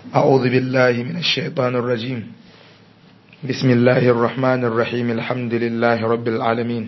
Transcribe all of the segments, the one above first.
أعوذ بالله من الشيطان الرجيم بسم الله الرحمن الرحيم الحمد لله رب العالمين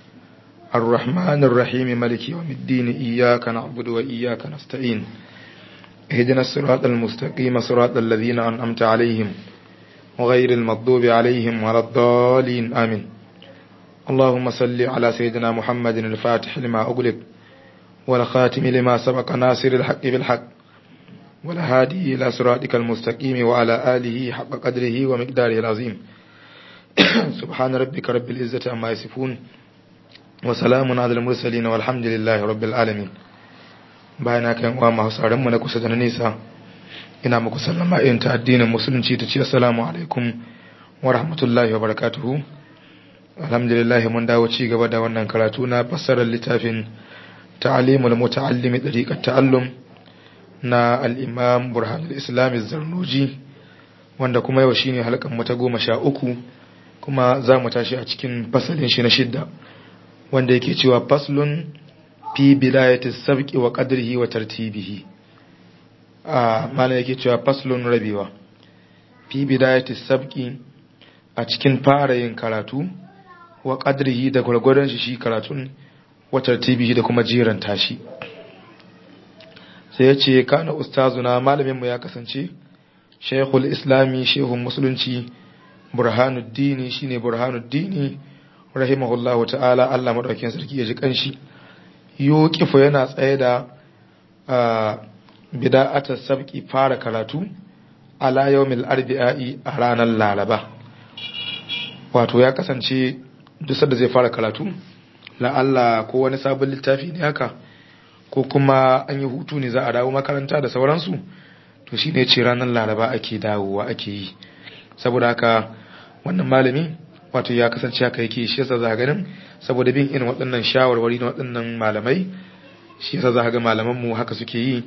الرحمن الرحيم ملك يوم الدين إياك نعبد وإياك نستعين اهدنا الصراط المستقيم صراط الذين أنعمت عليهم وغير المغضوب عليهم ولا الضالين آمين اللهم صل على سيدنا محمد الفاتح لما أغلق والخاتم لما سبق ناصر الحق بالحق والهادي إلى صراطك المستقيم وعلى آله حق قدره ومقداره العظيم سبحان ربك رب العزة عما يصفون وسلام على المرسلين والحمد لله رب العالمين bayana kan uwa masu tsaron mu na kusa da na nesa ina muku sallama irin ta addinin musulunci ta ce assalamu alaikum wa rahmatullahi wa barakatuhu alhamdulillah mun dawo ci gaba da wannan karatu na fassarar littafin ta'alimul muta'allimi dariqat ta'allum na al-imam burhanul islam zarnuji wanda kuma yau shine halkan mu ta goma sha uku kuma za mu tashi a cikin fasalin shi na shidda wanda yake cewa faslun fi bidayati sabqi wa qadrihi wa tartibihi a mana yake cewa faslun rabewa fi bidayati sabqi a cikin fara yin karatu wa qadrihi da gurgurdan shi shi karatun wa tartibihi da kuma jiran tashi sai ya ce kana ustazuna malamin mu ya kasance shaykhul islami shehun musulunci burhanuddini shine burhanuddini rahimahullahu ta'ala Allah madaukakin sarki ya ji kanshi yuqifu yana tsaye da bida'atar sabki fara karatu ala yawmil arbi'i a ranar laraba wato ya kasance duk da zai fara karatu la Allah ko wani sabon littafi ne haka ko kuma an yi hutu ne za a dawo makaranta da sauransu to shine ce ranar laraba ake dawowa ake yi saboda haka wannan malami wato ya kasance haka yake shi yasa za ganin saboda bin irin waɗannan shawarwari na waɗannan malamai shi yasa za ga malaman mu haka suke yi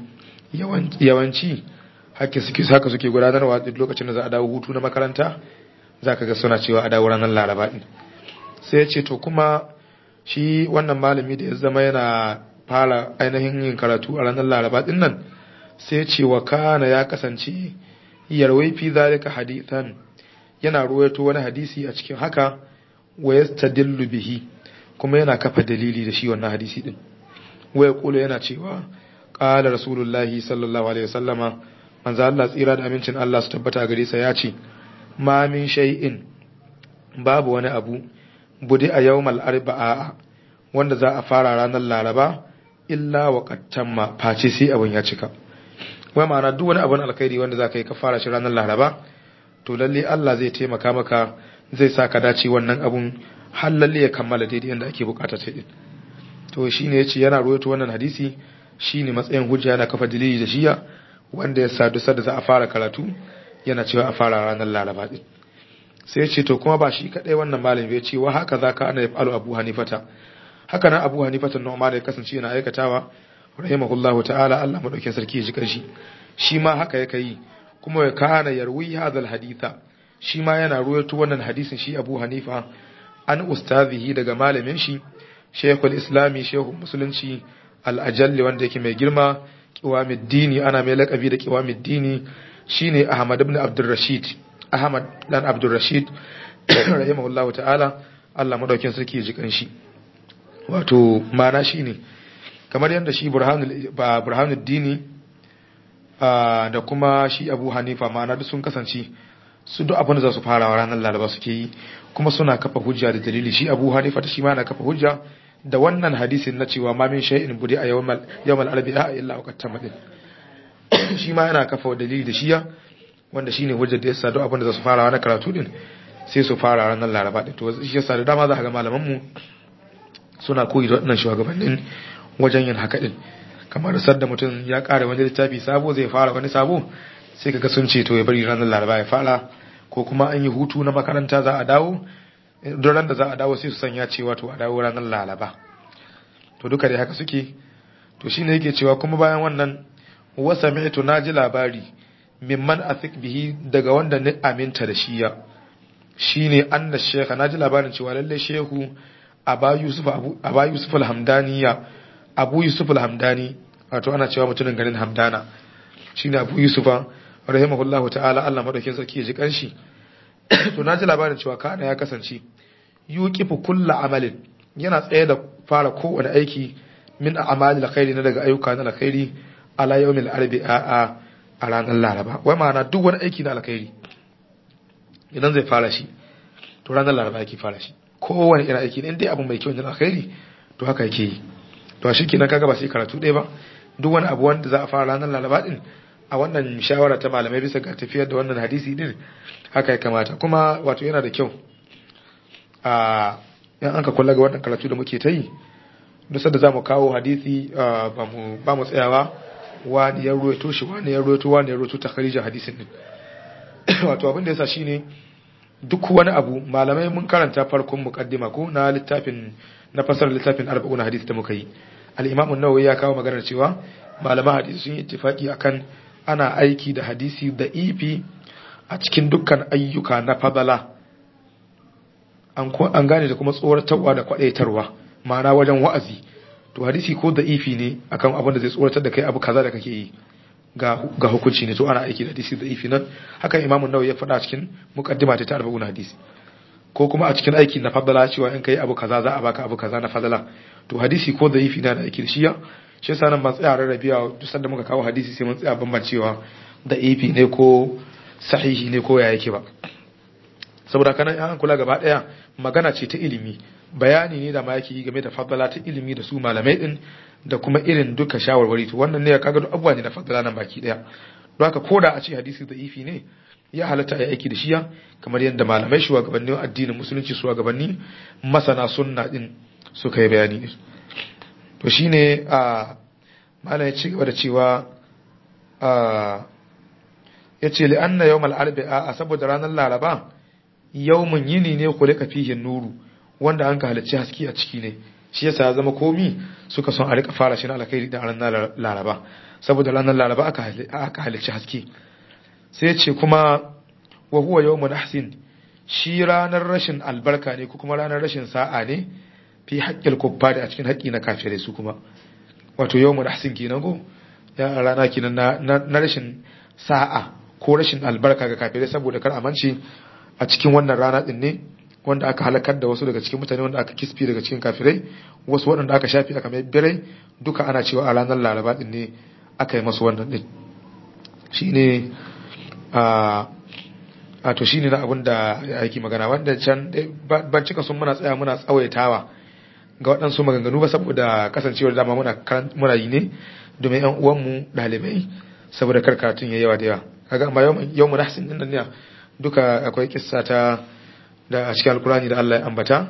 yawanci haka suke haka suke gudanarwa duk lokacin da za a dawo hutu na makaranta za ka ga suna cewa a dawo ranar laraba din sai ya ce to kuma shi wannan malami da ya zama yana fara ainihin yin karatu a ranar laraba din nan sai ya ce wa kana ya kasance yarwai fi zalika hadithan yana ruwaito wani hadisi a cikin haka wa yastadillu bihi kuma yana kafa dalili da shi wannan hadisi din waya kula yana cewa qala rasulullahi sallallahu alaihi wasallama manzo Allah tsira da amincin Allah su tabbata gare sa ya ce ma min shay'in babu wani abu budi a yawmal arba'a wanda za a fara ranar laraba illa wa qattamma face sai abun ya cika wai ma'ana duk wani abun alkhairi wanda za ka yi ka fara shi ranar laraba to lalle Allah zai taimaka maka zai sa ka dace wannan abun har lalle ya kammala daidai yadda ake bukata ta din to shine yace yana ruwaito wannan hadisi shine matsayin hujja yana kafa dalili da shiya wanda ya sadu sada za a fara karatu yana cewa a fara ranar laraba din sai ya ce to kuma ba shi kadai wannan malami ya ce wa haka zaka ana yafalu abu hanifata haka nan abu hanifata nu'man ya kasance yana aikatawa rahimahullahu ta'ala Allah madaukin sarki ya ji kanshi shi ma haka yake yi kuma ya kana yarwi hadal haditha shi ma yana ruwaito wannan hadisin shi Abu Hanifa an ustazihi daga malamin shi Sheikhul Islami Shehu Musulunci al-Ajalli wanda yake mai girma Qiwamuddini ana mai lakabi da Qiwamuddini shine Ahmad ibn Abdul Rashid Ahmad dan Abdul Rashid rahimahullahu ta'ala Allah madaukin sarki ya ji kanshi wato mana shine kamar yadda shi Burhanul Burhanuddini da kuma shi abu hanifa ma'ana duk sun kasance su duk abin da za su fara ranar laraba suke yi kuma suna kafa hujja da dalili shi abu hanifa ta shi ma na kafa hujja da wannan hadisin na cewa ma min shay'in budi a yawmal arbi'a illa waqt tamadin shi ma yana kafa dalili da shiya wanda shine hujjar da yasa duk abin da za su fara ranar karatu din sai su fara ranar laraba din to shi yasa da dama za ka ga malaman mu suna koyi da wannan shugabannin wajen yin haka din kamar sadda mutum ya ƙara wani littafi sabo zai fara wani sabo sai kaga sun ce to ya bari ranar laraba ya fara ko kuma an yi hutu na makaranta za a dawo don ran da za a dawo sai su sanya cewa to a dawo ranar laraba to duka dai haka suke to shine yake cewa kuma bayan wannan wasa mi'tu naji labari mimman athik bihi daga wanda ni aminta da shi ya shine anna shekha naji labarin cewa lalle shehu aba yusuf abu aba yusuf al-hamdaniya abu yusuf al-hamdani wato ana cewa mutumin garin hamdana shine abu yusufa rahimahullahu ta'ala Allah madaukin sarki ya ji kanshi to na ji labarin cewa kana ya kasance yuqifu kullu amalin yana tsaye da fara kowane aiki min a'malil alkhairi na daga ayyuka na alkhairi ala yawmil arbi'a a ranar laraba wai ma'ana duk wani aiki na alkhairi idan zai fara shi to ranar laraba yake fara shi kowane irin aiki ne dai abu mai kyau na alkhairi to haka yake yi to shi kenan kaga ba sai karatu ɗaya ba duk wani abu wanda za a fara ranar laraba din a wannan shawara ta malamai bisa ga tafiyar da wannan hadisi din haka ya kamata kuma wato yana da kyau a yan an ka kula ga wannan karatu da muke ta yi duk sanda za mu kawo hadisi ba mu tsayawa wani ya ruwaito shi wani ya ruwaito wani ya ruwaito ta kharija hadisin din wato abin da yasa shine duk wani abu malamai mun karanta farkon muqaddima ko na littafin na fasar littafin arba'una hadisi da muka yi al-imam an-nawawi ya kawo maganar cewa malaman hadisi sun yi ittifaki akan ana aiki da hadisi da ifi a cikin dukkan ayyuka na fadala an gane da kuma tsoratarwa da kwadaitarwa ma'ana wajen wa'azi to hadisi ko da ifi ne akan abin da zai tsoratar da kai abu kaza da kake yi ga hukunci ne to ana aiki da hadisi da ifi nan haka imamun nawawi ya faɗa cikin muqaddima ta arba'un hadisi ko kuma a cikin aiki na fadala cewa in kai abu kaza za a baka abu kaza na fadala to hadisi ko da ifi na da aiki da shiya shi yasa nan ban tsaya rarrabiya duk sanda muka kawo hadisi sai mun tsaya bambancewa da ifi ne ko sahihi ne ko ya yake ba saboda kana an kula gaba daya magana ce ta ilimi bayani ne da ma yake yi game da fadala ta ilimi da su malamai din da kuma irin duka shawarwari to wannan ne kaga duk abubuwa ne na fadala nan baki daya don haka koda a ce hadisi da ifi ne ya halatta ya aiki da shiya kamar yadda malamai shugabannin addinin musulunci shugabanni masana sunna din suka yi bayani ne to shine a malam ya ci gaba da cewa a yace li anna yawmal arba'a saboda ranar laraba yawmun yini ne ku rika fihin nuru wanda an ka halicci haske a ciki ne shi yasa ya zama komi suka son a rika fara shi na alkhairi da ranar laraba saboda ranar laraba aka halicci haske sai ce kuma wa huwa yawmun ahsin shi ranar rashin albarka ne ko kuma ranar rashin sa'a ne fi haƙƙil kuffari a cikin haƙƙi na kafirai su kuma wato yawmun ahsin kenan ko ya rana kenan na rashin sa'a ko rashin albarka ga kafirai saboda kar amince a cikin wannan rana din ne wanda aka halakar da wasu daga cikin mutane wanda aka kisfi daga cikin kafirai wasu waɗanda aka shafi aka mai birai duka ana cewa a ranar laraba din ne aka yi masu wannan din shine a a to shine na abin da yake magana wanda can ban cika sun muna tsaya muna tsawaitawa ga waɗansu maganganu ba saboda kasancewar dama muna muna yi ne domin yan uwanmu ɗalibai saboda karkatun ya yawa da yawa kaga amma yau mu nahsin din nan ne duka akwai kissa ta da a cikin alkurani da Allah ya ambata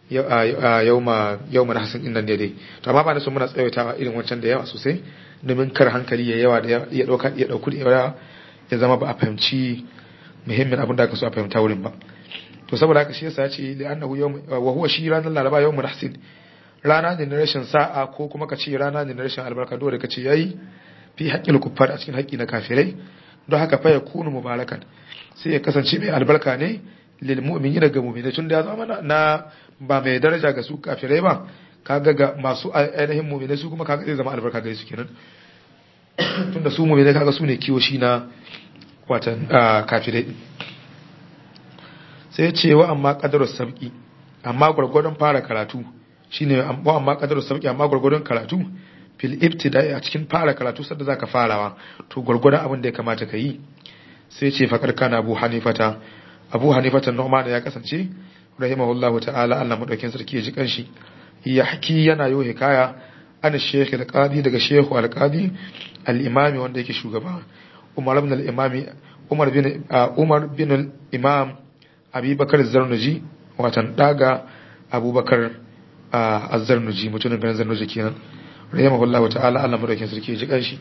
yauma yauma nahsin din nan dai to amma ba na so muna tsawaitawa irin wancan da yawa sosai domin kar hankali ya yawa da ya dauka ya dauku da yawa ya zama ba a fahimci muhimmin abin da aka so a fahimta wurin ba to saboda haka shi yasa ya ce li annahu yawm wa huwa shi ranar laraba yawmu nahsin rana ne na rashin sa'a ko kuma ka ce rana ne na rashin albarka dole ka ce yayi fi haƙƙin kuffar a cikin haƙƙi na kafirai don haka fa yakunu mubarakan sai ya kasance mai albarka ne lil mu'mini daga mu'mini tun da ya zama na ba mai daraja ga su kafirai ba kaga ga masu ainihin mu'mini su kuma kaga zai zama albarka gare su kenan tun da su mu'mini kaga su ne kiwo shi na watan kafirai sai ce wa amma qadarus sabqi amma gurgurdan fara karatu shine wa amma qadarus sabqi amma gurgurdan karatu fil ibtida'i a cikin fara karatu sadda zaka farawa to gurgurdan abin da ya kamata ka yi sai ce faƙar kana abu hanifata abu hanifata nu'man ya kasance rahimahullahu ta'ala Allah madaukin sarki ya ji kanshi ya haki yana yau hikaya ana sheikh al-qadi daga sheikh al-qadi al-imami wanda yake shugaba umar ibn al-imami umar bin umar bin al-imam abubakar zarnuji watan daga abubakar az-zarnuji mutumin garin zarnuji kenan rahimahullahu ta'ala Allah madaukin sarki ya ji kanshi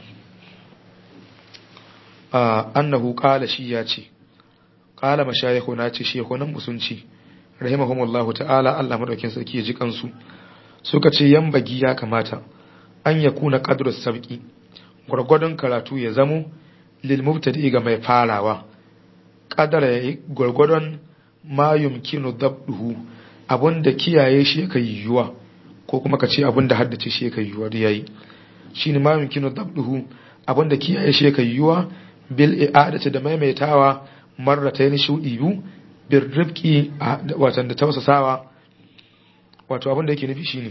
annahu qala shi ya ce qala mashayikhuna ce shekunan musunci rahimahumullahu ta'ala Allah madaukin sarki ya ji kansu suka ce yambagi ya kamata an yakuna qadru sabqi gurgurdon karatu ya zamo lil mubtadi ga mai farawa qadara yayi gurgurdon ma yumkinu dabduhu abunda kiyaye shi yake yiwuwa ko kuma ka ce abunda haddace shi yake yiwuwa da yayi shine ma yumkinu dabduhu abunda kiyaye shi yake yiwuwa bil i'adati da maimaitawa marratayn shudi biyu bir rifqi watan da tausasawa wato abin da yake nufi shine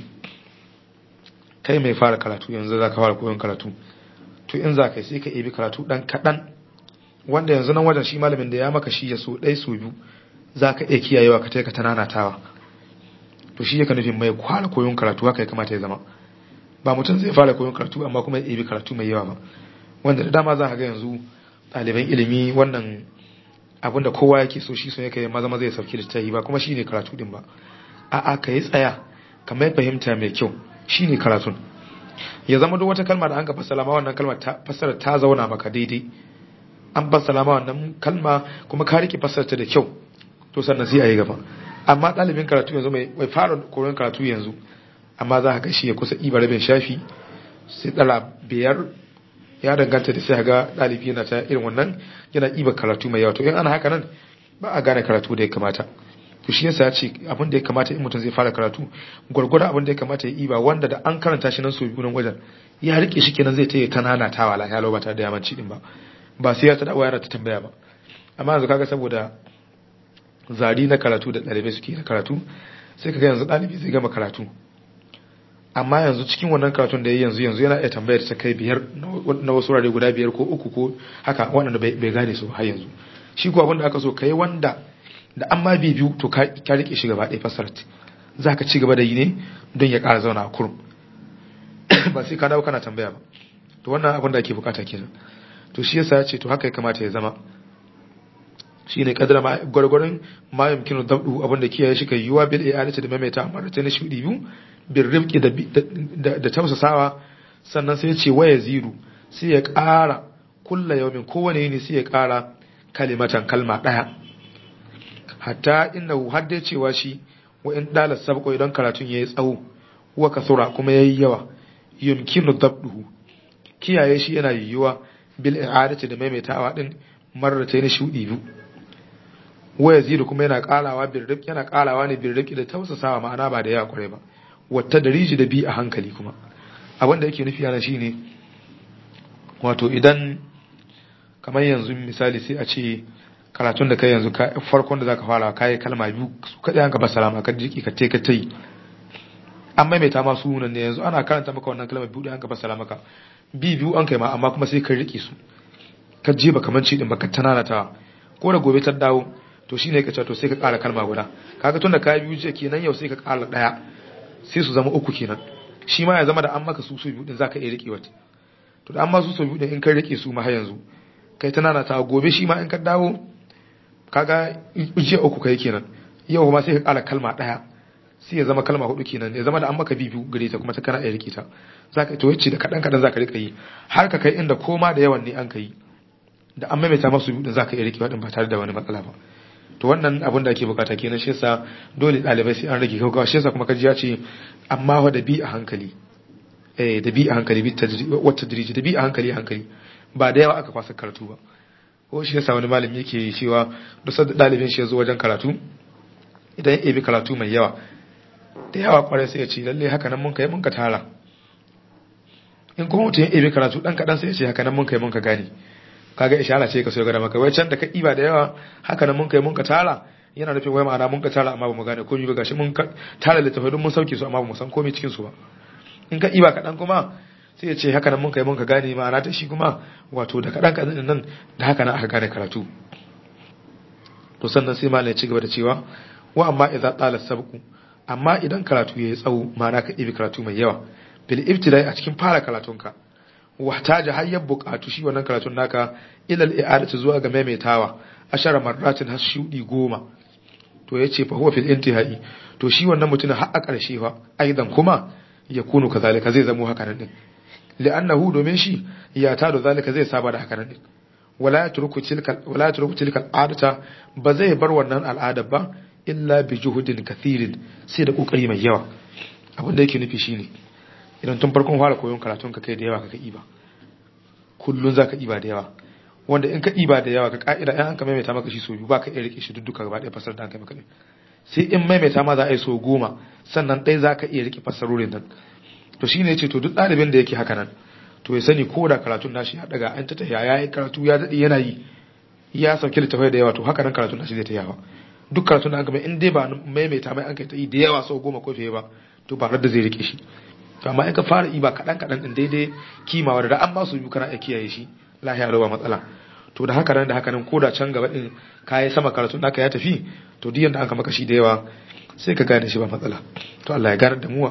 kai mai fara karatu yanzu zaka fara koyon karatu to in zaka sai ka ebi karatu dan kadan wanda yanzu nan wajen shi malamin da ya maka shi ya so dai so biyu zaka iya kiyayewa ka taika tananatawa to shi yake nufin mai kwala koyon karatu haka ya kamata ya zama ba mutum zai fara koyon karatu amma kuma ya ebi karatu mai yawa ba wanda da dama za ka ga yanzu ɗaliban ilimi wannan abin da kowa yake so shi so yake maza maza ya sauki da ta yi ba kuma shine karatu din ba a'a ka yi tsaya ka mai fahimta mai kyau shine karatun ya zama duk wata kalma da an ka fassara ma wannan kalma ta fassara ta zauna maka daidai an fassara ma wannan kalma kuma ka rike fassara ta da kyau to sannan sai a yi gaba amma ɗalibin karatu yanzu mai fara koyon karatu yanzu amma za ka ga shi ya kusa iba rabin shafi sai ɗala biyar ya danganta da sai ga ɗalibi yana ta irin wannan yana iba karatu mai yawa to in ana haka nan ba a gane karatu da ya kamata to shi yasa ya ce abin da ya kamata in mutum zai fara karatu gwargwada abin da ya kamata ya iba wanda da an karanta shi nan so biyu nan wajen ya rike shi kenan zai ta yi ta nanatawa la ya ba tare da yamanci din ba ba sai ya ta dawo yana ta tambaya ba amma yanzu kaga saboda zari na karatu da ɗalibai suke na karatu sai kaga yanzu ɗalibi zai gama karatu amma yanzu cikin wannan karatun da ya yanzu yanzu yana iya tambayar ta kai biyar na wasu wurare guda biyar ko uku ko haka waɗanda bai gane su har yanzu shi ko abin da aka so kai wanda da an ma bi biyu to ka rike shi gaba ɗaya fasarat za ka ci gaba da yi ne don ya ƙara zauna a kurum ba sai ka dawo kana tambaya ba to wannan abin da ake bukata kenan to shi yasa ya ce to haka ya kamata ya zama shi ne kadara ma gwargwaron ma yamkinu dabdu abin da kiyaye shi kai yiwa bil i'adati da maimaita amma da tana shudi biyu bil rifqi da da tausasawa sannan sai ya ce waya ziru sai ya ƙara kulla yawmin kowane yini sai ya ƙara kalimatan kalma ɗaya hatta innahu har dai cewa shi wa in dalas sabqo idan karatun yayi tsawo wa kasura kuma yayi yawa yumkinu dabduhu kiyaye shi yana yiwuwa bil i'adati da maimaitawa din marratayn shudi biyu wa yazidu kuma yana karawa bil rifqi yana karawa ne bil rifqi da tausasawa ma'ana ba da yawa kware ba wata dariji da bi a hankali kuma abin da yake nufi yana shine wato idan kamar yanzu misali sai a ce karatun da kai yanzu farkon da zaka fara kai kalma biyu su kadai an ka ba salama ka jiki ka te ka tai an maimaita ma sunan ne yanzu ana karanta maka wannan kalmar biyu da an ka ba salama ka bi biyu an kai ma amma kuma sai ka rike su ka je ba kaman ci din baka tananata ko da gobe ta dawo to shine ka ce to sai ka ƙara kalma guda kaga tunda kai biyu je kenan yau sai ka ƙara daya sai su zama uku kenan shi ma ya zama da an maka su su biyu din zaka iya rike wata to da an ma su su biyu din in ka rike su ma har yanzu kai tananata gobe shi ma in ka dawo kaga jiya uku kai kenan yau kuma sai ka kala kalma daya sai ya zama kalma hudu kenan ya zama da an maka bibiyu gare ta kuma ta kana iya rike ta zaka to yace da kadan kadan zaka rika yi har ka kai inda koma da yawan ne an kai da an maimaita masu biyu din zaka iya rike wadin ba tare da wani matsala ba to wannan abin da ake bukata kenan shi yasa dole dalibai sai an rage gaggawa shi yasa kuma kaji ya ce amma wa da bi a hankali eh da bi a hankali bi wata diriji da bi a hankali hankali ba da yawa aka kwasa karatu ba ko shi yasa wani malami yake cewa duk da dalibin shi ya zo wajen karatu idan ya ebi karatu mai yawa da yawa kwarai sai ya ce lalle haka nan mun kai mun ka tara in kuma mutum ya ebi karatu dan kadan sai ya ce haka nan mun kai mun ka gane kaga ishara ce ka so ga maka wai can da ka iba da yawa haka nan mun kai mun ka tara yana nufin wai ma'ana mun ka tara amma ba mu gane komai ba gashi mun tara littafai don mun sauke su amma ba mu san komai cikin su ba in ka iba kadan kuma sai ya ce haka nan mun kai mun ka gane ma'ana ta shi kuma wato da kaɗan kaɗan nan da haka nan aka gane karatu to sannan sai malam ya ci gaba da cewa wa amma idza tala sabqu amma idan karatu yayi tsawo ma'ana ka ibi karatu mai yawa bil ibtidai a cikin fara karatunka wahtaja har ya buƙatu shi wannan karatun naka ila al i'adatu zuwa ga maimaitawa ashara marratin har shudi goma to yace fa huwa fil intihai to shi wannan mutumin har a ƙarshe fa aidan kuma yakunu kazalika zai zamo haka nan din li'annahu domin shi ya tado zalika zai saba da hakanan din wala yatruku tilka wala yatruku tilka al'adata ba zai bar wannan al'ada ba illa bi juhudin kathirin sai da kokari mai yawa abin da yake nufi shine idan tun farkon fara koyon karatun ka kai da yawa ka iba kullun zaka iba da yawa wanda in ka iba da yawa ka ka'ida in an ka maimaita maka shi so biyu ba ka iya rike shi dudduka gaba ɗaya fasar da an kai maka sai in maimaita ma za a yi so goma sannan ɗaya za ka iya rike fasarorin nan to shine yace to duk ɗalibin da yake haka nan to ya sani ko da karatun nashi ya daga an ta tafiya ya yi karatu ya daɗe yana yi ya sauke littafai da yawa to haka nan karatun nashi zai ta yawa duk karatun da an gaba in dai ba maimaita mai an kai ta yi da yawa sau goma ko fiye ba to ba da zai rike shi to amma in ka fara yi ba kaɗan kaɗan ɗin daidai kimawa da an ba su biyu kana iya kiyaye shi lahiya ba matsala to da haka nan da haka nan ko da can gaba ɗin ka yi sama karatun naka ya tafi to duk yanda aka maka shi da yawa sai ka gane shi ba matsala to Allah ya gane da muwa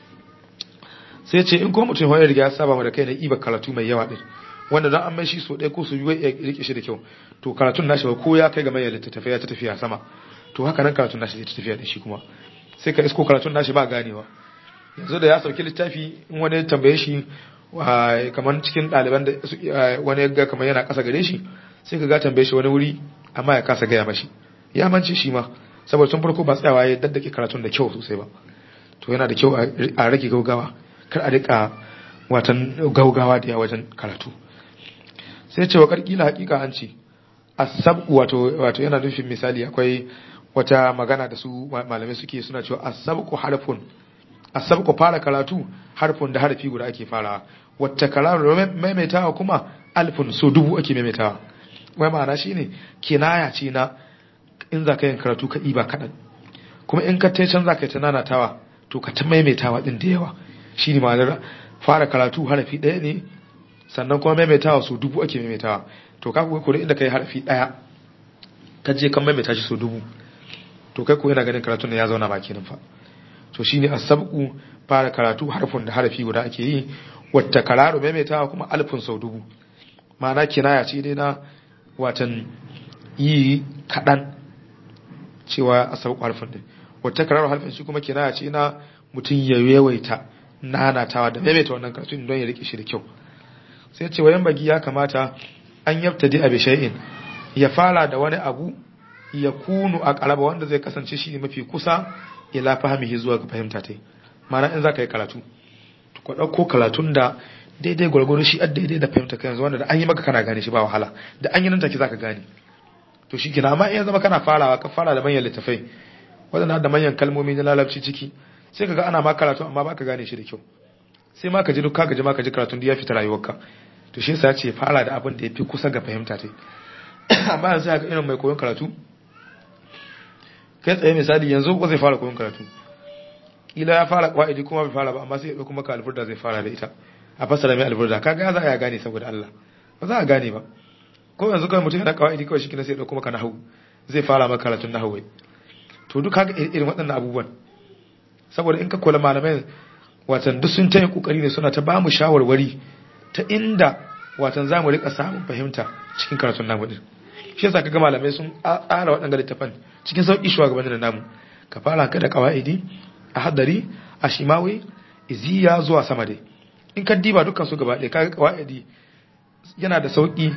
sai ce in ko mutum ya riga ya saba mu da kai na iba karatu mai yawa din wanda dan an mai shi so ɗaya ko su biyu ya rike shi da kyau to karatun nashi ba ko ya kai ga mai littattafai ya ta tafiya sama to haka nan karatun nashi zai ta tafiya da shi kuma sai ka isko karatun nashi ba ganewa yanzu da ya sauki littafi in wani ya tambaye shi kamar cikin ɗaliban da wani ya ga kamar yana ƙasa gare shi sai ka ga tambaye shi wani wuri amma ya kasa gaya mashi ya mance shi ma saboda tun farko ba tsayawa ya daddake karatun da kyau sosai ba to yana da kyau a rage gaugawa kar a rika watan gaugawa da yawa wajen karatu sai ce wa karkila hakika an ce asab wato wato yana nufin misali akwai wata magana da su malamai suke suna cewa asabqu harfun asabqu fara karatu harfun da harfi guda ake farawa wata karatu maimaitawa kuma alfun so dubu ake maimaitawa wai ma'ana shine kinaya ce na in za ka yin karatu ka iba kaɗan kuma in ka can za ka yi ta nanatawa to ka ta maimaitawa ɗin da yawa shi ne ma'anar fara karatu harafi ɗaya ne sannan kuma maimaitawa so dubu ake maimaitawa to ka kuwa kuri inda ka yi harafi ɗaya ka je kan maimaita shi so dubu to kai ko yana ganin karatun da ya zauna baki nan fa to shi ne asabku fara karatu harfin da harafi guda ake yi wata kararo maimaitawa kuma alfin sau dubu ma'ana kinaya ce dai na watan yi kaɗan cewa a sauƙo harfin din wata karar harfin shi kuma kinaya ce na mutum ya yawaita nanatawa da maimaita wannan karatun don ya rike shi da kyau sai ce wayan bagi ya kamata an yabtadi abi shay'in ya fara da wani abu ya kunu a qalaba wanda zai kasance shi ne mafi kusa ila fahimihi zuwa ga fahimta tai ma'ana in zaka yi karatu to ka dauko karatun da daidai gwargwaro shi daidai da fahimta kai yanzu wanda da an yi maka kana gane shi ba wahala da an yi nan take zaka gane to shi kina amma in zama kana farawa ka fara da manyan littafai wadanda da manyan kalmomi na lalabci ciki sai kaga ana ma karatu amma baka gane shi da kyau sai ma ka ji duka gaji ma ka ji karatun da ya fita rayuwarka to shi yasa ce fara da abin da ya fi kusa ga fahimta ta amma yanzu haka irin mai koyon karatu kai tsaye misali yanzu ko zai fara koyon karatu kila ya fara kwaidi kuma bai fara ba amma sai ya dauko maka alfurda zai fara da ita a fassara mai alfurda kaga ya za a gane saboda Allah ba za a gane ba ko yanzu kawai mutum yana kawai kawai shi kina sai ya dauko maka nahawu zai fara maka karatun nahawu to duk haka irin waɗannan abubuwan saboda in ka kula malamai watan duk sun tayi kokari ne suna ta ba mu shawarwari ta inda watan za mu rika samun fahimta cikin karatun namu din shi yasa kaga malamai sun tsara waɗanda littafan cikin sauki shugabannin da namu ka fara ka da qawaidi a hadari a shimawi iziya zuwa sama dai in ka diba dukkan su gaba ɗaya kaga qawaidi yana da sauki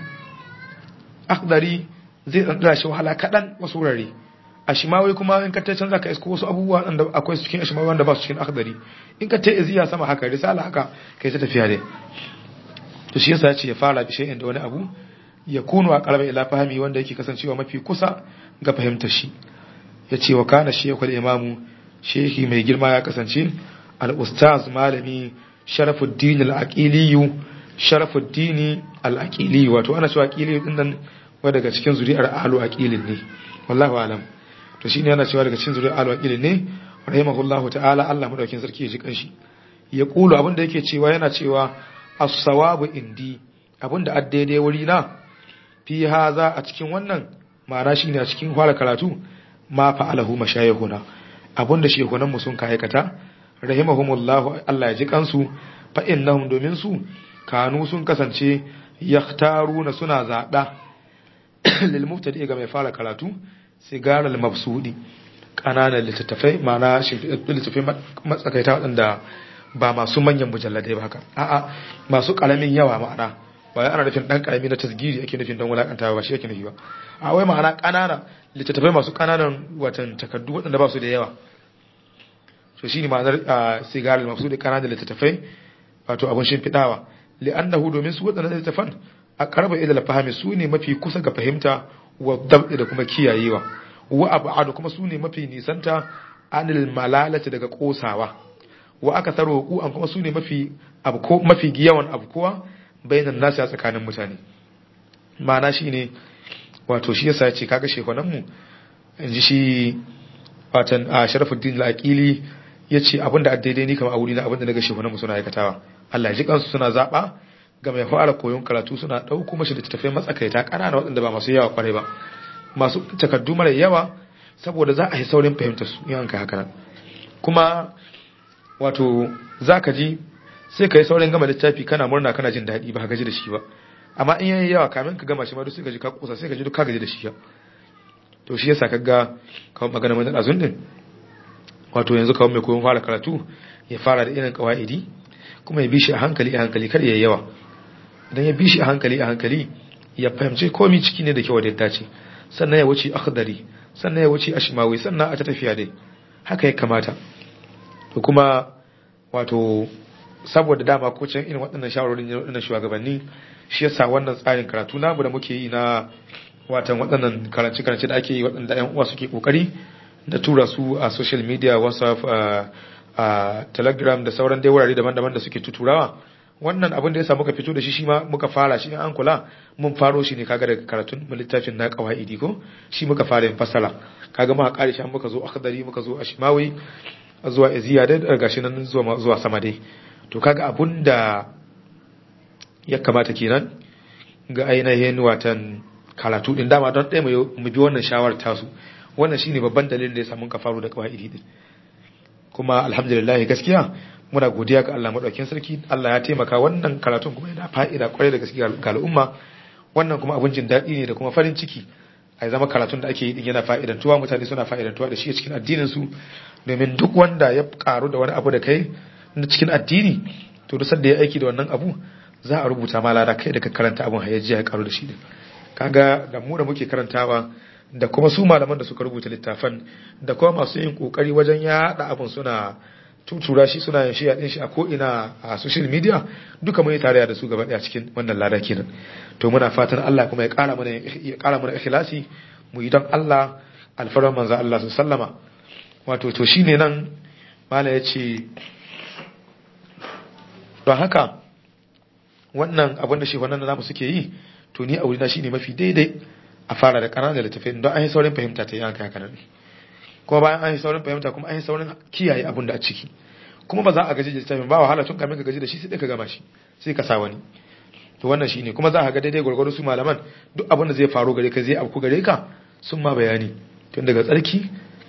akhdari zai dan shi wahala kadan wasu wurare a shimawi kuma in ka ta canza ka isko wasu abubuwa da akwai su cikin shimawi wanda ba su cikin akhdari in ka ta iziya sama haka risala haka kai ta tafiya dai to shi yasa yace ya fara bi shay'in da wani abu ya kunu a qalbi ila fahimi wanda yake kasancewa mafi kusa ga fahimtar shi yace wa kana shaykhul imamu shehi mai girma ya kasance al ustaz malami sharafuddin al aqili sharafuddin al aqili wato ana cewa aqili din nan wa daga cikin zuri'ar ahlu aqilin ne wallahi alam to shine yana cewa daga cikin zuri'ar ahlu aqilin ne rahimahullahu ta'ala Allah madaukin sarki ya ji kanshi ya kulu abin da yake cewa yana cewa as-sawabu indi abinda addaidai wuri na fi haza a cikin wannan ma'ana shine a cikin fara karatu ma fa'alahu mashayihuna abinda shehunan mu sun aikata rahimahumullahu Allah ya ji kansu fa innahum domin su kanu sun kasance yaktaruna suna zaba lil mubtadi ga mai fara karatu sigar al mabsudi kananan littattafai ma'ana shi littattafai matsakaita waɗanda ba masu manyan mujalladai ba haka a'a masu karamin yawa ma'ana ba ana nufin dan karami na tasgiri ake nufin dan wulakantawa ba shi yake nufi ba a wai ma'ana kanana littattafai masu kananan watan takaddu waɗanda ba su da yawa to shine ma'anar sigaral mafsudi kananan littattafai wato abun shimfidawa li'annahu domin su waɗannan littattafan a karba ila fahimi su ne mafi kusa ga fahimta wa dab'i da kuma kiyayewa wa ab'adu kuma su ne mafi nisanta anil malalati daga kosawa wa aka tsaro ku an kuma su ne mafi abu ko mafi yawan abu kowa bainan nasu a tsakanin mutane ma'ana shine wato shi yasa ya ce kaga shekwanan mu in ji shi watan a sharafuddin al-aqili ya ce abinda a daidai ni kama a wuri na abinda daga shekwanan mu suna aikatawa Allah ya ji kansu suna zaba ga mai fara koyon karatu suna ɗauko mashi da tafiya matsakaita ƙanana waɗanda ba masu yawa kwarai ba masu takardu mara yawa saboda za a yi saurin fahimta su in kai haka nan kuma wato za ka ji sai ka yi saurin gama littafi kana murna kana jin daɗi ba ka gaji da shi ba amma in yayi yawa kamin ka gama shi ma duk sai ka ji ka kusa sai ka ji duk ka gaji da shi ya to shi yasa kaga kawai magana mai azun din wato yanzu kawai mai koyon fara karatu ya fara da irin kawaidi kuma ya bi shi a hankali a hankali kar ya yawa idan ya bi shi a hankali a hankali ya fahimci komai ciki ne da kyau da ya dace sannan ya wuce akhdari sannan ya wuce ashmawi sannan a ta tafiya dai haka ya kamata to kuma wato saboda dama ko can irin waɗannan shawarorin ne waɗannan shugabanni shi yasa wannan tsarin karatu namu da muke yi na watan waɗannan karance karance da ake yi waɗanda ƴan uwa suke kokari da tura su a social media whatsapp a telegram da sauran dai wurare daban-daban da suke tuturawa wannan abin da ya muka fito da shi shi ma muka fara shi an kula mun faro shi ne kaga daga karatun littafin na qawaidi ko shi muka fara yin fasala kaga muka kare shi an muka zo akhdari muka zo ashmawi zuwa iziya da gashi nan zuwa zuwa sama dai to kaga abun da ya kamata kenan ga ainihin watan karatu din dama don ɗaya mu bi wannan shawarar tasu wannan shine babban dalilin da ya samu ka faro da qawaidi din kuma alhamdulillah gaskiya muna godiya ga Allah madaukakin sarki Allah ya taimaka wannan karatun kuma yana fa'ida kwarai da gaskiya ga al'umma wannan kuma abun jin daɗi ne da kuma farin ciki a zama karatun da ake yi din yana fa'idantuwa mutane suna fa'idantuwa da shi a cikin addinin su domin duk wanda ya karu da wani abu da kai na cikin addini to duk sanda ya aiki da wannan abu za a rubuta ma lada kai da ka karanta abun hayyaji ya karu da shi din kaga da mu da muke karantawa da kuma su malaman da suka rubuta littafan da kuma masu yin kokari wajen yaɗa abun suna tutura shi suna yin shiya din shi a ko ina a social media duka mun yi tarayya da su gaba daya cikin wannan lada kenan to muna fatan Allah kuma ya kara mana ya kara mana ikhlasi mu yi don Allah alfaran manzo Allah su sallama wato to shine nan mala yace don haka wannan abin da shi wannan namu suke yi to ni a wurina shine mafi daidai a fara da ƙananan littafin don an yi saurin fahimta ta yi haka haka nan kuma bayan an yi saurin fahimta kuma an yi saurin kiyaye abin da a ciki kuma ba za a gaji da littafin ba wahala tun kamin ka gaji da shi sai ka gama shi sai ka sa wani to wannan shine kuma za a ga daidai gwargwado su malaman duk abin da zai faru gare ka zai afku gare ka sun ma bayani tun daga tsarki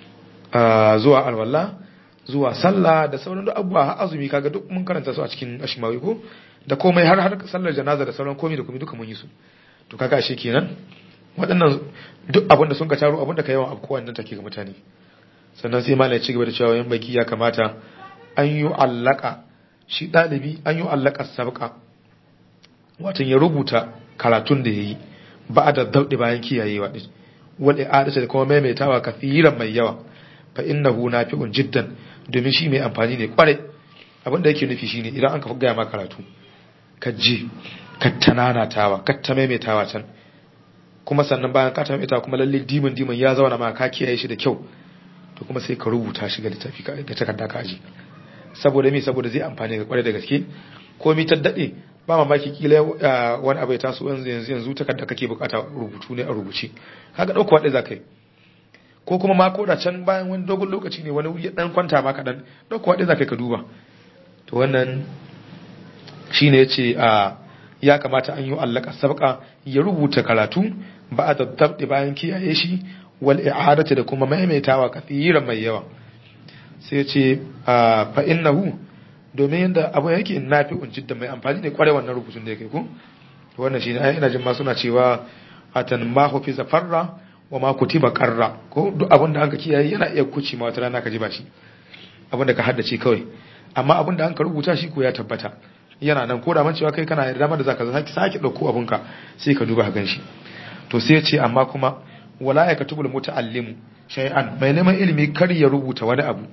zuwa alwala zuwa sallah da sauran duk abubuwa har azumi kaga duk mun karanta su a cikin ashimawi ko da komai har har sallar janaza da sauran komai da komai duka mun yi su to kaga ashe kenan waɗannan duk abin da sun ka taro abin da ka yawan abu kowanne take ga mutane sannan sai malai ci gaba da cewa yan baki ya kamata an yi allaka shi ɗalibi an yi allaka sabqa watan ya rubuta karatun da yayi ba da daudi bayan kiyayewa din wal i'adatu da kuma maimaitawa kafiran mai yawa fa innahu nafi'un jiddan domin shi mai amfani ne kwarai abin da yake nufi shine idan an ka gaya ma karatu ka je ka tananatawa ka ta maimaitawa can kuma sannan bayan ka ta maimaitawa kuma lalle dimin dimin ya zauna ma ka kiyaye shi da kyau to kuma sai ka rubuta shi ga littafi ka ga takarda ka aje saboda me saboda zai amfani ga kwarai da gaske ko mi ta dade ba mamaki kila wani abu ya taso yanzu yanzu yanzu takarda kake bukata rubutu ne a rubuce kaga dauko wadai zakai ko kuma ma koda can bayan wani dogon lokaci ne wani wuri dan kwanta ma kadan dauko wadai zakai ka duba to wannan shine yace a ya kamata an yi allaka sabqa ya rubuta karatu ba da tabdi bayan kiyaye shi wal i'adatu da kuma maimaitawa kathiran mai yawa sai yace fa innahu domin yanda abu yake nafi'un jiddan mai amfani ne kware wannan rubutun da yake ko wannan shine ai ina jin ma suna cewa atan ma hu fi zafarra wa ma kutiba qarra ko duk abin da anka kiyaye yana iya kuci ma wata rana ka ji ba shi abin da ka haddace kawai amma abin da anka rubuta shi ko ya tabbata yana nan ko da man cewa kai kana da dama da zaka sake sake dauko abinka sai ka duba gan shi to sai ya ce amma kuma wala ya katubul muta'allimu shay'an mai neman ilimi kar ya rubuta wani abu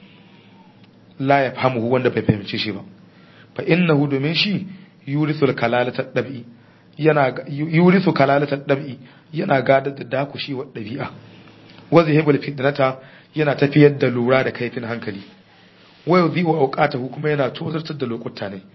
la ya fahimu wanda bai fahimce shi ba fa innahu domin shi yurisul kalalata dabi yana yurisu kalalata dabi yana gadar da dakushi wa dabi'a wa zahibul fitnata yana tafiyar da lura da kaifin hankali wa yudhi'u awqatahu kuma yana tozartar da lokuta ne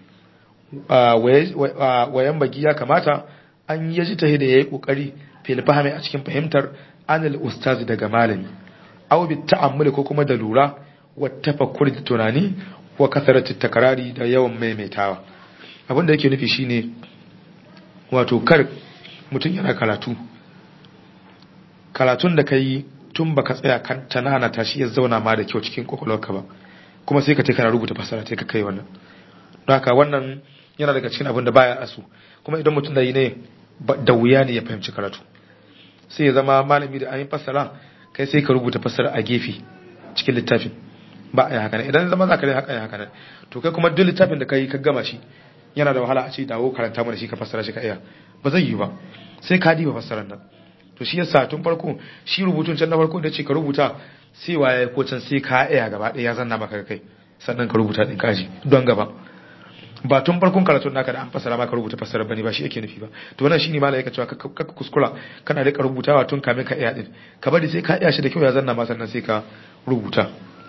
wayan bagi ya kamata an yaji ta da yayi kokari fil fahmi a cikin fahimtar anil ustazi daga malami aw bi ta'ammuli ko kuma da lura wa tafakkur da tunani wa kasarati takrari da yawan maimaitawa abin da yake nufi shine wato kar mutum yana karatu karatun da kai tun baka tsaya kan tanana ta shi ya zauna ma da kyau cikin kokolwarka ba kuma sai ka ce kana rubuta fasara sai ka kai wannan don haka wannan yana daga cikin abin da baya asu kuma idan mutum da yi ne da wuya ne ya fahimci karatu sai ya zama malami da an yi fassara kai sai ka rubuta fassara a gefe cikin littafin ba a yi haka idan zama za ka yi haka yi haka to kai kuma duk littafin da ka yi ka gama shi yana da wahala a ce dawo karanta mana shi ka fassara shi ka iya ba zai yi ba sai ka diba fassarar nan to shi yasa tun farko shi rubutun can na farko da ce ka rubuta sai waye ko can sai ka iya gaba ɗaya ya zanna maka kai sannan ka rubuta din kaji don gaba ba tun farkon karatun naka da an fassara maka rubuta fassara bane ba shi yake nufi ba to wannan shine malai yake cewa ka kuskura kana rika rubutawa tun kamin ka iya din ka bari sai ka iya shi da kyau ya zanna ma sannan sai ka rubuta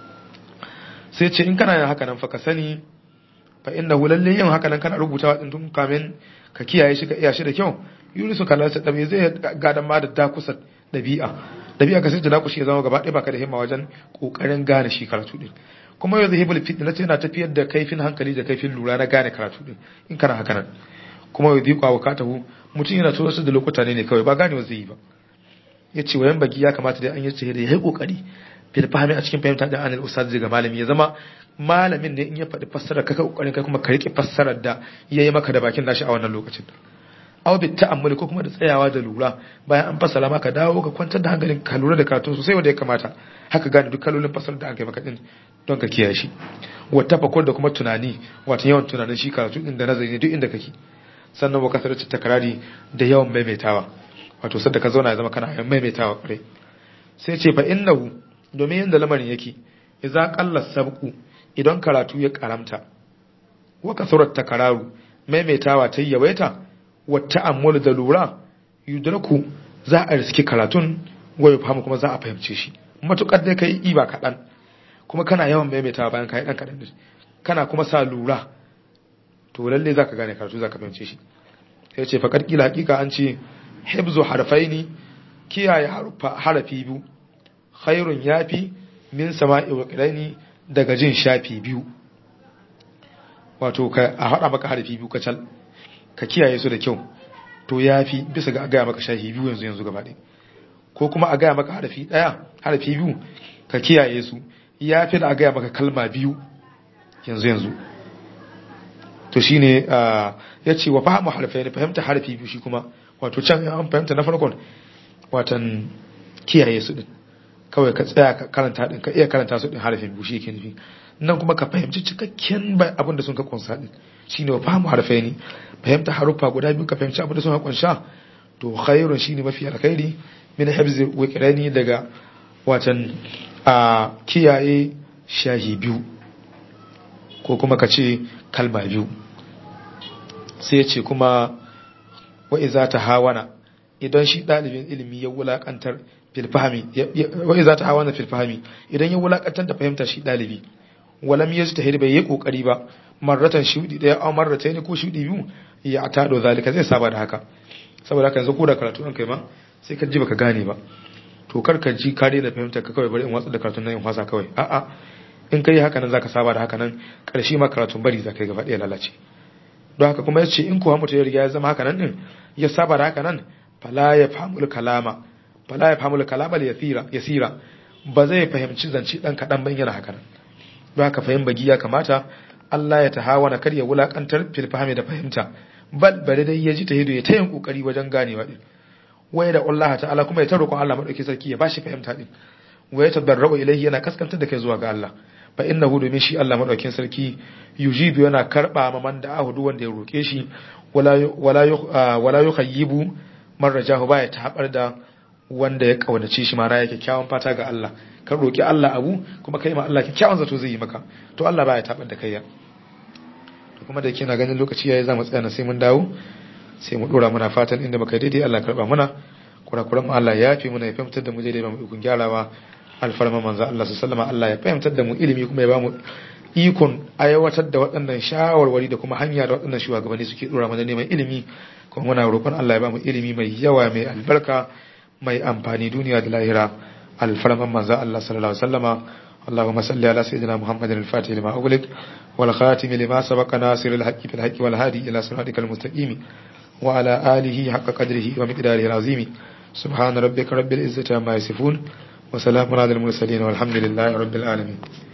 sai ce in kana yin haka nan fa ka sani fa innahu lalle yin haka nan kana rubutawa din tun kamin ka kiyaye shi ka iya shi da kyau yurisu kallon sa dabi zai gadan ma da dakusa dabi'a dabi'a ka sai da dakushi ya zama gaba ɗaya baka da himma wajen kokarin gane shi karatu din kuma yau zahibul fitna yana tafiyar da kaifin hankali da kaifin lura na gane karatu din in kana haka nan kuma yau zikwa wakatahu mutum yana tura su da lokuta ne kawai ba ganewa zai yi ba ya ce wayan bagi ya kamata dai an yi ce da ya yi kokari fil fahimi a cikin fahimta da anil ustaz daga malami ya zama malamin ne in ya faɗi fassarar ka kokarin kai kuma ka rike fassarar da ya yi maka da bakin nashi a wannan lokacin aw bi ta'ammuli ko kuma da tsayawa da lura bayan an fassara maka dawo ka kwantar da hankalin ka lura da karatun sosai wanda ya kamata haka gane duk kalolin fassarar da aka yi maka din don ka kiyaye shi wa tafakur da kuma tunani wato yawan tunanin shi karatu din da nazari ne duk inda kake sannan wa kasar takrari da yawan maimaitawa wato sadda ka zauna ya zama kana yawan maimaitawa kwarai sai ce fa innahu domin yanda lamarin yake idza qalla sabqu idan karatu ya karamta wa kasurat takraru maimaitawa ta yawaita wa ta'ammul da lura yudraku za a riski karatun wa fahimu kuma za a fahimce shi matukar dai kai iba kaɗan kuma kana yawan maimaitawa bayan kai dan kaɗan kana kuma sa lura to lalle zaka gane karatu zaka fahimce shi sai ce faqad kila hakika an ce hibzu harfaini kiyaye harafi biyu khairun yafi min sama'i wa qiraini daga jin shafi biyu wato ka a hada maka harafi biyu kacal ka kiyaye su da kyau to yafi bisa ga gaya maka shafi biyu yanzu yanzu gaba ɗaya ko kuma a gaya maka harafi ɗaya harafi biyu ka kiyaye su yafi da a gaya maka kalma biyu yanzu yanzu to shine ya ce wa fahimu harfai ne fahimta harfi biyu shi kuma wato can an fahimta na farkon watan kiyaye su din kawai ka tsaya ka karanta din ka iya karanta su din harfin biyu shi yake nufi nan kuma ka fahimci cikakken abin da sun ka kunsa din shine wa fahimu harfai ne fahimta haruffa guda biyu ka fahimci abin da sun ka kunsa to khairun shine mafi alkhairi min hibzi wiqrani daga watan a kiyaye shahi biyu ko kuma ka ce kalma biyu sai ya ce kuma wa'iza ta hawana idan shi ɗalibin ilimi ya wulaƙantar filfahami wa'iza ta hawana filfahami idan ya wulaƙantar da fahimta shi ɗalibi walam ya ta bai yi ƙoƙari ba marratan shuɗi ɗaya a marrata ne ko shuɗi biyu ya ta ɗo zalika zai saba da haka saboda haka yanzu ko da karatu an kai ma sai ka ji baka gane ba to kar ka ji ka daina fahimta ka kawai bari in watsa da karatun nan in wasa kawai a'a in kai haka nan zaka saba da haka nan karshe ma karatun bari zaka yi gaba ɗaya lalace don haka kuma yace in kuwa mutum ya riga ya zama haka nan din ya saba da haka nan fala ya fahimul kalama fala ya fahimul kalama yasira yasira ba zai fahimci zance dan kadan ban yana haka nan don haka fahim bagi ya kamata Allah ya tahawana kar ya wulakantar fil fahimi da fahimta bal bare dai ya ji ta hido ya tayin kokari wajen ganewa din waya da Allah ta'ala kuma ya ta roƙon Allah madauki sarki ya bashi fahimta din waya tadarru ilaihi yana kaskantar da kai zuwa ga Allah fa innahu domin shi Allah madaukin sarki yujibu yana karba ma man da ahudu wanda ya roke shi wala wala wala yukhayyibu man rajahu baya tabar da wanda ya kaunace shi mara ya kyakkyawan fata ga Allah ka roki Allah abu kuma kai ma Allah kyakkyawan zato zai yi maka to Allah baya tabar da kai ya to kuma da yake na ganin lokaci yayi za mu tsaya na sai mun dawo sai mu dora muna fatan inda muka daidai Allah karba muna kurakuran mu Allah ya yafe muna ya fahimtar da mu daidai ba mu ikon gyarawa alfarma manzo Allah su sallama Allah ya fahimtar da mu ilimi kuma ya ba mu ikon aiwatar da waɗannan shawarwari da kuma hanya da waɗannan shugabanni suke dora mana neman ilimi kuma muna roƙon Allah ya ba mu ilimi mai yawa mai albarka mai amfani duniya da lahira alfarman manzo Allah sallallahu alaihi wasallama اللهم صل على سيدنا محمد الفاتح لما أغلق والخاتم لما سبق ناصر الحق في الحق والهادي إلى صراطك المستقيم وعلى آله حق قدره ومقداره العظيم سبحان ربك رب العزة عما يصفون وسلام على المرسلين والحمد لله رب العالمين